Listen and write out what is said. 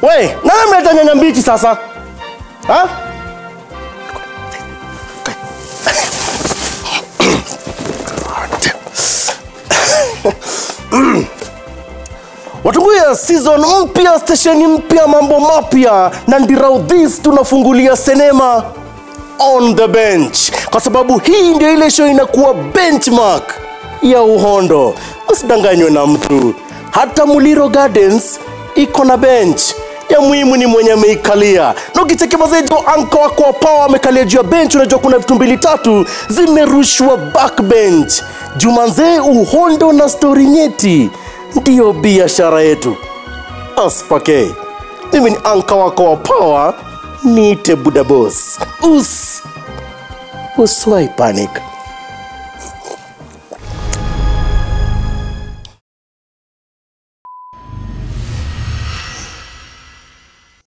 we nani mleta nyanya mbichi sasa ha? watunguya season mpya stesheni mpya mambo mapya na ndiraudhis tunafungulia sinema on the bench kwa sababu hii ndio ile show inakuwa benchmark ya uhondo usidanganywe na mtu hata muliro gardens iko na bench ya muhimu ni mwenye ameikalia na ukicheki mazejo anka wako wa pawa amekalia juu ya bench unajua kuna vitu mbili tatu zimerushwa backbench jumanzee uhondo na stori nyeti ndiyo biashara yetu aspake mimi ni anka wako wa pawa niite budabos us uswai panic